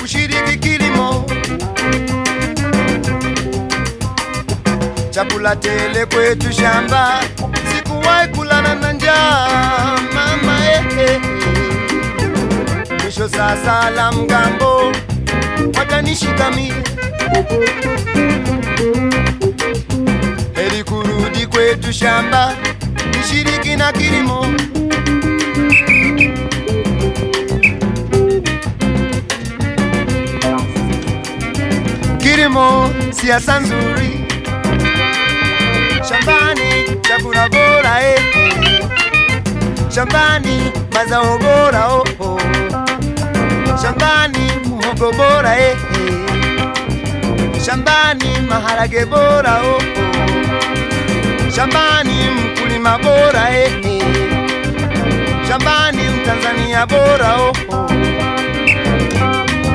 kushiriki kilimo, chakula tele kwetu shamba, sikuwahi kulala na njaa mama eh, eh. Mwisho sasa la mgambo watanishikamie, heri kurudi kwetu shamba, nishiriki na kilimo. Kilimo siasa nzuri, shambani chakula bora eh. Shambani mazao bora oh, oh. Shambani muhogo bora eh, eh. Shambani maharage bora oh, oh. Shambani mkulima bora eh, eh. Shambani mtanzania bora oh, oh.